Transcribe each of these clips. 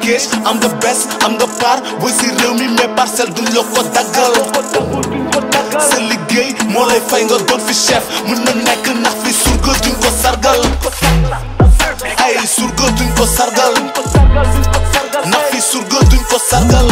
kees am nga bes am nga par booy si réew mi mais parcelle duñ la ko daggal sa liggéey moo lay fay nga doon fi chef mën na nekk ndax fi surga duñ ko sargal ay surga duñ ko sargal ndax fi surga duñ ko sargal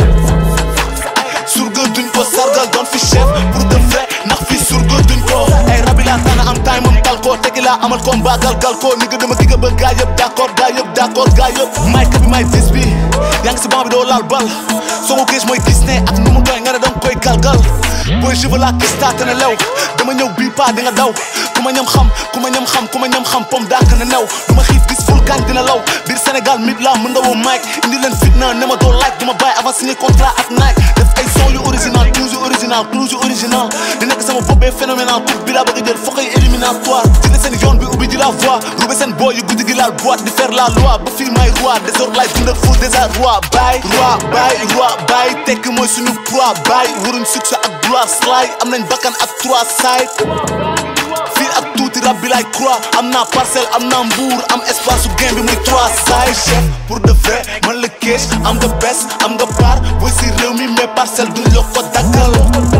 surga duñ ko sargal doon fi chef pour de vrai ndax fi surga duñ ko ay rabi laa tànn am time am tal ko tegi laa amal ko mbaagal gal ko ni nga dama ki nga bëgg gaa yëpp d'accord gaa yëpp d'accord gaa yëpp may ka bi may dis bi yaa ngi si banc bi doo laal bal soo ko gis mooy gis ne ak nu mu doy nga ne danga koy galgal booy je veux la gis taa te ne lew dama ñëw bii paa di nga daw ku ma ñam xam ku ma ñam xam ku ma ñam xam pom daak na new du ma xiif gis ful gaañ dina law biir Sénégal mit la mën nga woo Mike indi leen fitna ne ma doo like du ma bàyyi avant signé contrat ak Nike def ay son yu original clous yu original clous yu original di nekk sama bopp bee phénoménal coupe bi laa bëgg a jël foog ay éliminatoire jëlee seen yoon bi ubbi di la voix roube seen boy yu guddi gi laal boîte di faire la loi ba fii may roi désordre lay dund ak fou déjà roi bay roi bay roi bay tekk mooy suñu proie bay waruñ succès ak gloire slide am nañ bakkan ak trois side fii ak tuuti rab bi lay croix am naa parcelle am naa mbuur am espace su gain bi muy trois side chef pour de vrai man la kees am nga bes am nga par booy si réew mi mais parcelle duñ la ko daggal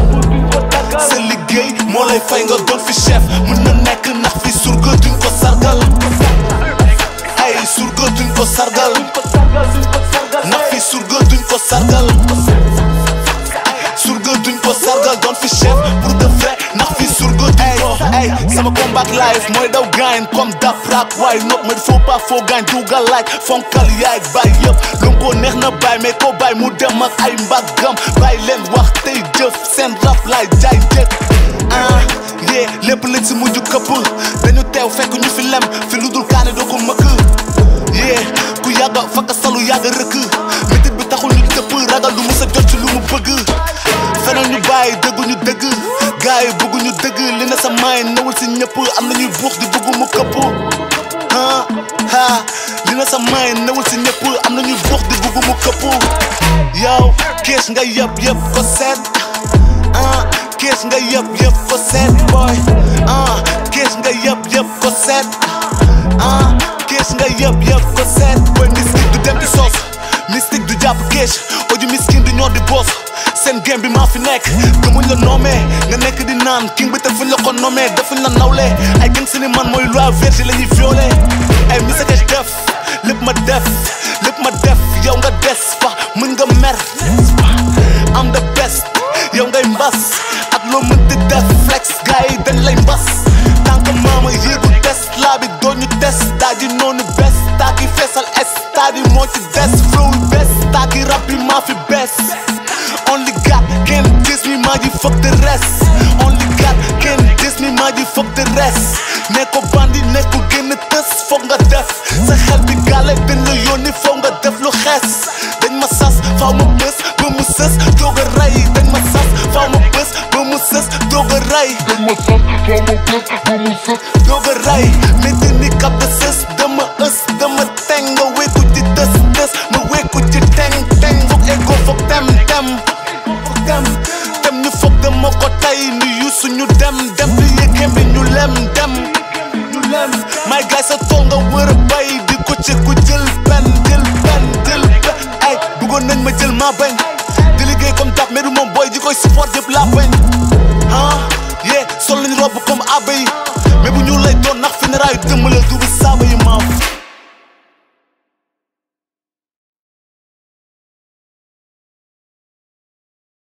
sa liggéey moo lay fay nga doon fi chef mën na nekk ndax fi surga duñ ko sargal ay surga duñ ko sargal ndax fi surga duñ ko sargal surga duñ ko sargal doon fi chef pour de vrai ndax fi surga duñ ko ay sama combat life mooy daw gaañ comme dap rap waaye nopp ma faut pas foo gaañ dugal like fonkal yaay bay yëpp lu ko neex na bay mais ko bay mu dem ak ay mbagam bay leen wax tey jëf seen rap laay jaay jëkk ah yee lépp lañ si mujj këpp dañu teew fekk ñu fi lem fi lu dul kaane doo ko mëkk yee ku yàgga fakka salu yàgga rëkk métit bi taxul ñu tëpp ragal du musa jot ci lu mu bëgg feneen ñu bàyyi dëggu ñu dëgg gars yi bëggu ñu dëgg li na sa maay newul si ñëpp am na ñuy buux di bëggu mu këpp ah ah li na sa maay newul si ñëpp am na ñuy buux di bëggu mu këpp yow kees nga yëpp yëpp ko seet ah kees nga yëpp yëpp ko seet boy ah kees nga yëpp yëpp ko seet ah kees nga yëpp yëpp ko seet boy mystique du dem di soos mystique du jàpp kees oju miskin du ñoo di boos seen game bi maa fi nekk gëmuñ la nommé nga nekk di naan king bi te fuñ la ko nommé defuñ la nawle ay gën si ni man mooy loi vierge la ñuy violé ay message def lépp ma def lépp ma def yow nga des fa mën nga mer am the best yow ngay mbas ak loo mën di def flex gars yi dañ lay mbas tànk maama yéegu test laa bi doon ñu test daa di noonu bes taa ki feesal stade yi moo ci des flow bes taa ki rap bi maa fi bes only God can diss me maa ji fuck the rest only God can diss me maa ji fuck the rest ne ko bandi ne ko génn tës foog nga def sa xel bi gàlle dañ la yónni foog nga def lu xees dañ ma sas faaw ma bës ba mu sës doog a rey dañ ma sas faaw ma bës ba mu sës doog a rey dañ ma sas faaw ma bës ba mu sës doog a rey métti ni kap de sës dama ës dama teng nga wékku ci tës tës ma wékku ci teng teng foog ego foog tem tem foog tem tem ñu foog dama ko tay ni yusu ñu dem dem di yëgem bi ñu lem dem ñu lem may gaay sa tool nga wër a bay di ko ci ku jël pen jël pen jël pen ay bëggoon nañ ma jël maa bañ di liggéey comme dab mais du moom booy ji koy support yëpp laa bañ ah yeah sol nañu robb comme abe yi mais bu ñu lay doon nax funérailles dëmm